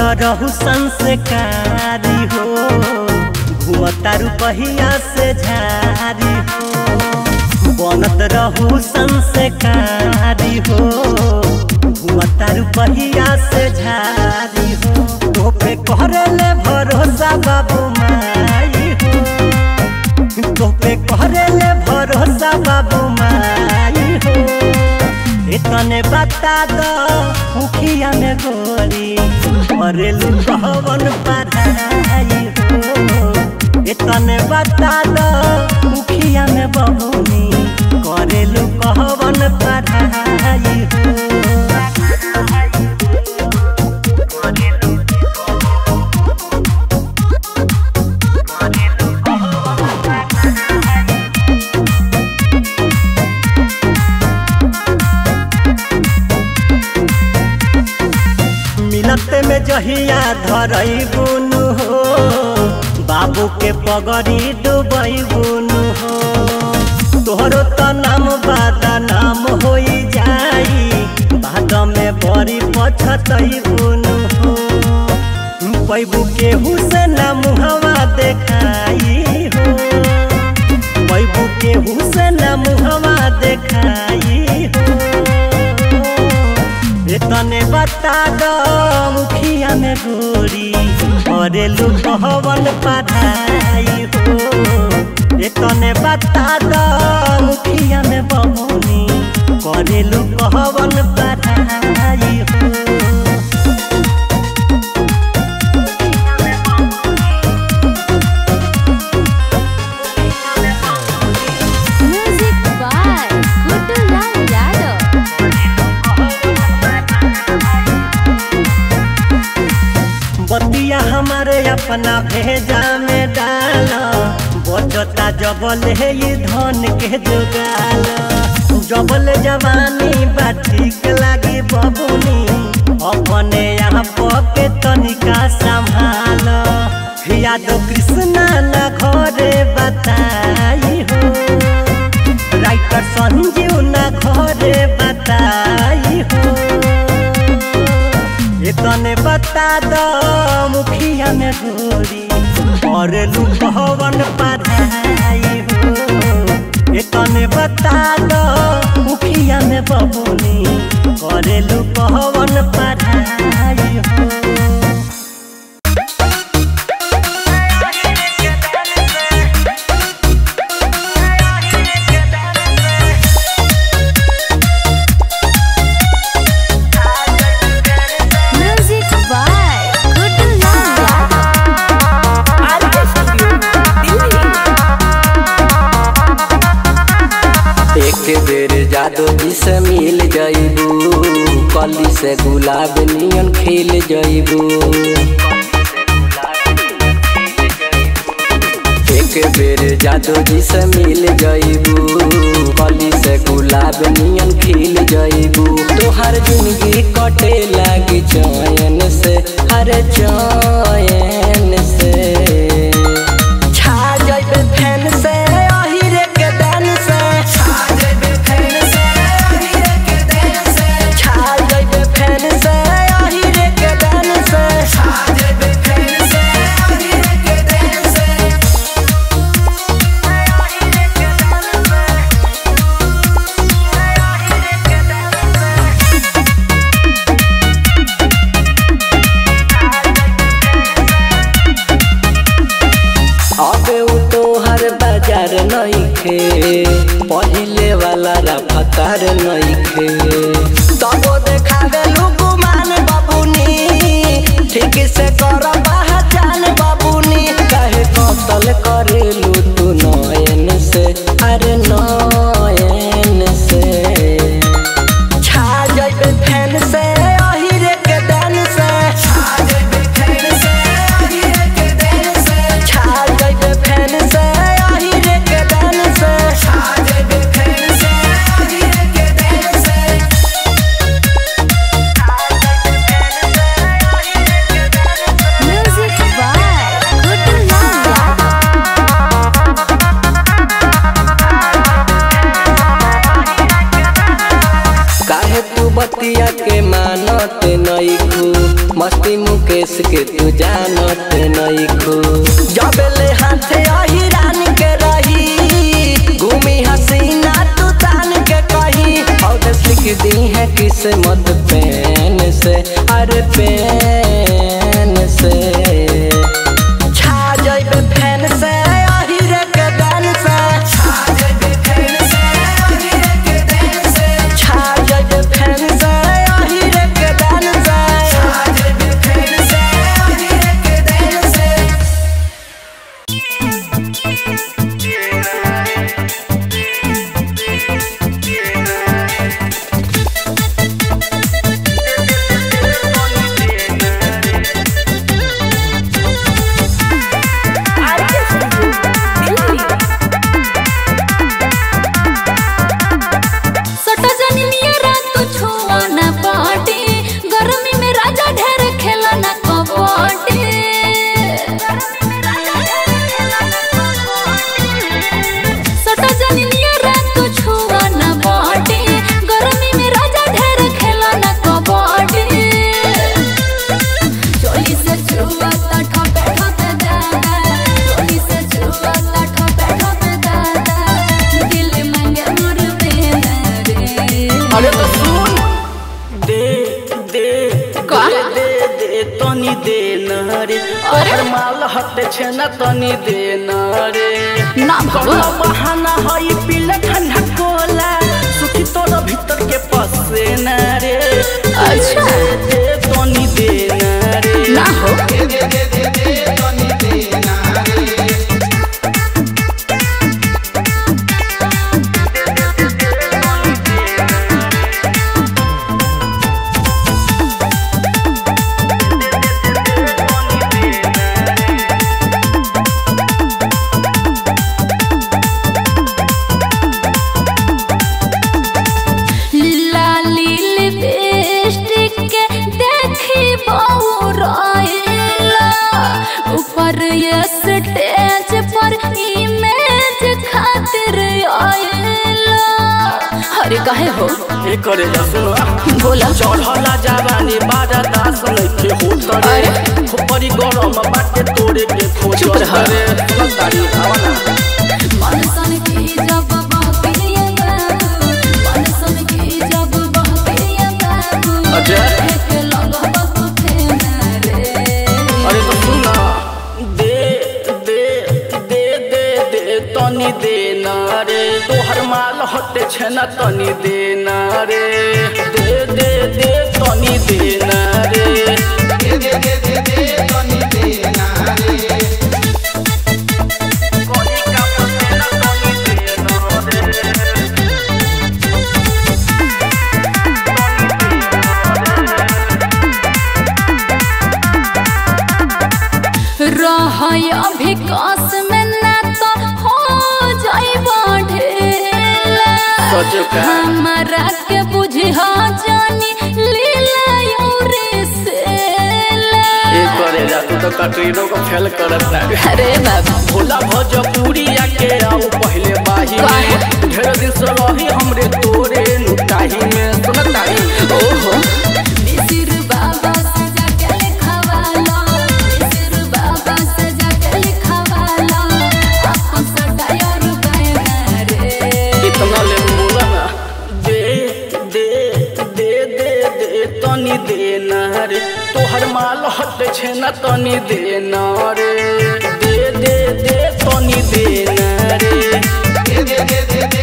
रहू संस्कारी हो घूमता रुपहिया से झारी हो बनत रहू संस्कारी हो घूमता रुपहिया से झारी हो तोपे करले भरोसा बाबू माई हो तोपे करले भरोसा बाबू माई हो इतने बता दो मुखिया में गोरी करेलू कहवन पढ़ाई हो इतने बता दो मुखिया में बबुनी करेलू कहवन पढ़ाई हो मिलत में जहिया धरई बुनु हो बाबू के पगड़ी डूबई बुनु हो तोहरो त नाम बादा नाम होई जाई बाद में बड़ी पछतई बुनु हो पैबू केहू से ना मुहवा देखाई हो पैबू केहू से ना मुहवा देखाई हो तने बता दो मुखिया में गोरी करेलू कहवन पढ़ाई हो तने बता दो मुखिया में बमुनी करेलू कहवन पढ़ाई हो Music by Kutulan Yadav. बतिया हमारे अपना भेजा में डाल बचता जबल है ये धन के जुगाल जबल जवानी बा ठीक लागी बबुनी अपने यहाँ पके तनिका संभाल यादव कृष्णा न घरे बताई हो राइटर संजीव न घरे बताई हो तने बता दो मुखिया में गोरी और लुकवन पढ़ाई हो तने बता दो मुखिया में बबुनी करे लुकवन पढ़ाई हो Music by Kutulan Yadav. एक बेर जादू जी से मिल जइबू कली से गुलाब नियन खिल जइबू एक बेर जादू जी से मिल जइबू कली से गुलाब नियन खिल जइबू तोहर जिंदगी कटे लागी चयन से हरे चयन से छा जइबे फैन से अहिरे के दान से छा जइबे फैन से अहिरे के दान से छा जइबे फैन से अहिरे के दान से छा जइबे फैन से अहिरे के दान से अबे उ तोहर बाजार नइखे पहिले वाला रफ्तार नइखे तबो देखावे लुकुमान बाबूनी ठीक से कर पहचान बाबूनी काहे कतल करेलू तू नयन से अरे नयन से छा जइबे फैन से अहिरे के दान से छा जइबे फैन से अहिरे के दान से छा जइबे फैन से अहिरे के दान से छा जइबे फैन से अहिरे के दान से Music by Kutulan Yadav. Nitish के तू जानत नहीं खो जब ले हाथे अहिरान के रही घूमी हसीना तू तान के कही और लिख दी है किस्मत पेन से अरे पेन से छा जाइबे फैन से अहिरे के बैन से छा जाइबे फैन से अहिरे के बैन से छा जाइबे फैन से अहिरे के बैन से छा जाइबे फैन से अहिरे के बैन से सटा जानी नियरा तू छुआ ना पाटी गर्मी में राजा ढेर खेला ना कबड्डी सटा जानी नियरा तू छुआ ना पाटी गर्मी में राजा ढेर खेला ना कबड्डी चोली से छुआ ता ठोपे ठोपे दादा चोली से छुआ ता ठोपे ठोपे दादा दिल मांगे मोर बेना रे अरे तो सुन दे दे का? दे दे दे तनी दे न रे तोहर माल हटे छे न तनी दे न रे ना बाबू। कौनो बहाना हई पीला ठंडा कोला सुखी तोर भीतर के पसे न रे अच्छा। दे दे तनी दे न रे ना हो लाली लिपस्टिक के देखी बहु रोइला ऊपर ये स्टेज पर इमेज खातिर आइला अरे काहे हो ए करे जा सुनो बोला चढ़ला जवानी बाजा दास नइखे होत रे अरे? खोपरी गरम बाटे तोरे के खोज चुप रह। रे तारी आवाना मनसन की जब बहकिया बाबू मनसन की जब बहकिया बाबू अच्छा। एक लगवा को फेना रे अरे तो सुना दे दे दे दे दे तनी दे ना रे तोहर माल हटे छे ना तनी दे ना रे दे दे दे तनी दे ना रे कोई काम से ना तनी दे ना रे रहय अभी कस में ना तो हो जाइबा ढेला सच का। हमरा के बुझा जानी लीला यूरे से ए करे जा तू तो कटरीनो को फेल करत ना अरे बाबा भोला भोजपुरिया के आओ पहले बाही काहे? में ढेर दिन से रही हमरे तोरे नुटाही में सुनत तारी ओहो मिसिर बाबा सजा के लिखवाला मिसिर बाबा सजा के लिखवाला आपन सटायर बैना रे इतना ले बोला ना दे दे दे दे दे तनी दे ना रे तोहर माल हट छे ना तनी दे ना रे दे दे दे तनी दे ना रे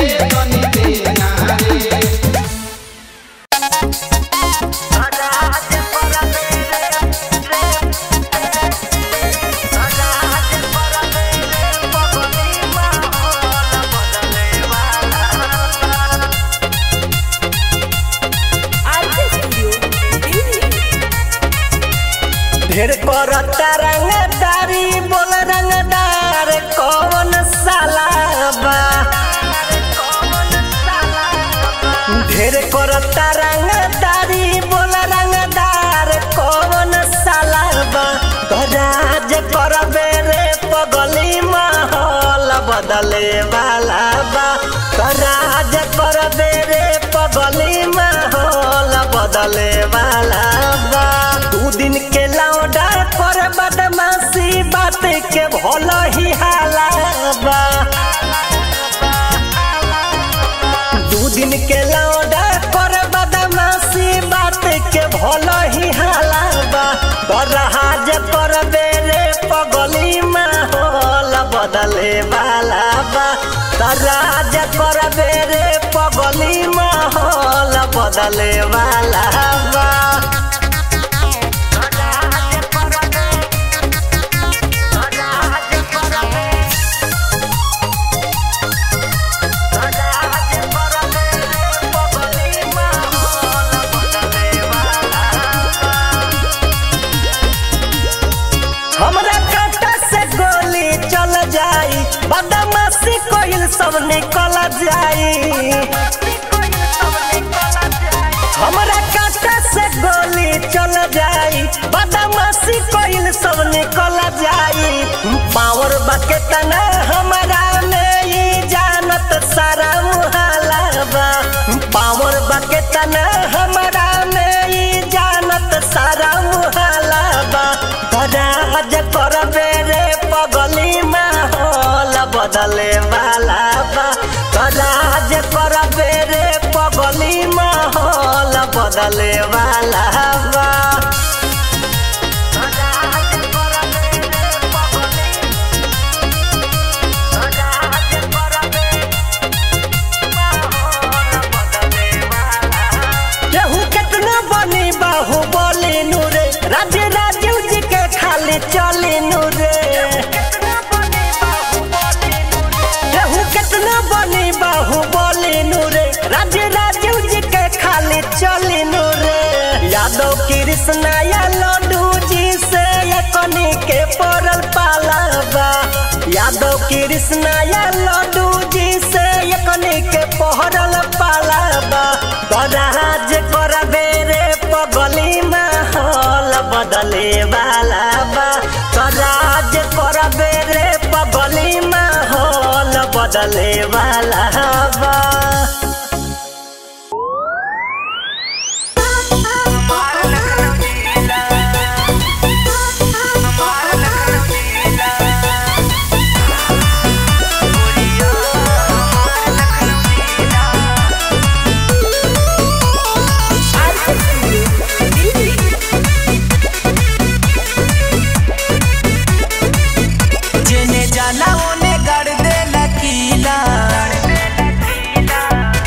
ढेर करता रंगदारी बोल रंगदार कौन साला बा ढेर करता रंगदारी बोल रंगदार कौन साला बा राज करबे रे पगली माहौल बदले वाला बा राज करबे रे पगली माहौल बदले वाला बा दू दिन के लौडा कर बदमाशी बात के भल ही हालाबा दू दिन के लौडा कर बदमाशी बात के भल ही हालाबा बरहाज कर बेरे पगली माहौल बदले वाला बा तराज कर बेरे पगली माहौल बदले वाला बा हमरा कांटा से गोली चल जाई बदमाशी कोइल सब निकल जाई हमरा कांटा से गोली चल जाई बदमाशी कोइल सब निकल जाई पावर बाके तना हमरा में ई जानत सारा मुहाला बा पावर बाके तना हमरा में ई जानत सारा मुहाला बा राज करबे रे पगली माहौल बदले वाला बा राज करबे रे पगली माहौल बदले वाला बा केहू केतना बनी बाहु बोली नूरे राज्य राजीव जी के खाली चली नूरे केहू केतना बनी बाहु बोली नूरे राज्य राजीव जी के खाली चली नूरे यादव कृष्णा या लड्डू जी से ये कनी के पड़ल पालाबा यादव कृष्णा या लड्डू जी से ये कनी के पहरल पालाबा बराज करबे रे पगली माहौल बदले वाला बा राज करबे रे पगली माहौल बदले वाला बा जेने जाला ओने गड़ दे लकीला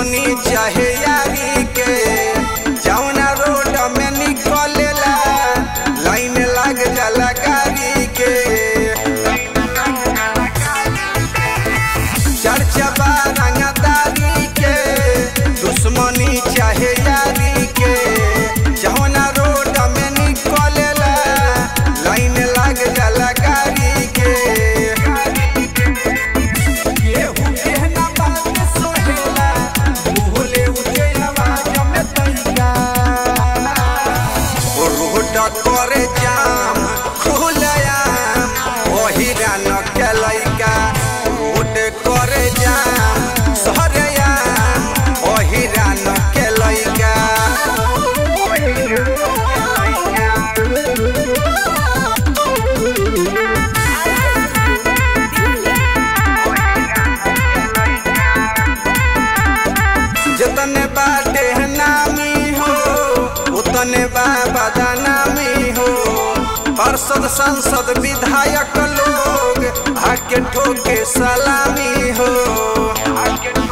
दुश्मनी चाहे यारी के जौना रोड में निकलेला लाइन लग जाला गाड़ी के चर्चा बा रंगदारी के दुश्मनी चाहे यारी के जौना रोड में निकलेला लाइन लग जाला गाड़ी के केहू केहना बात सोहेला भूले उठे आवाज में तैया रोड करे जाम खुलयाम ओहिरा न के लइका रोड करे जाम सहरयाम ओहिरा न के लइका जतने बाटे नामी हो उतने बाबा नामी हो पार्षद सांसद विधायक लोग आके ठोके सलामी हो आके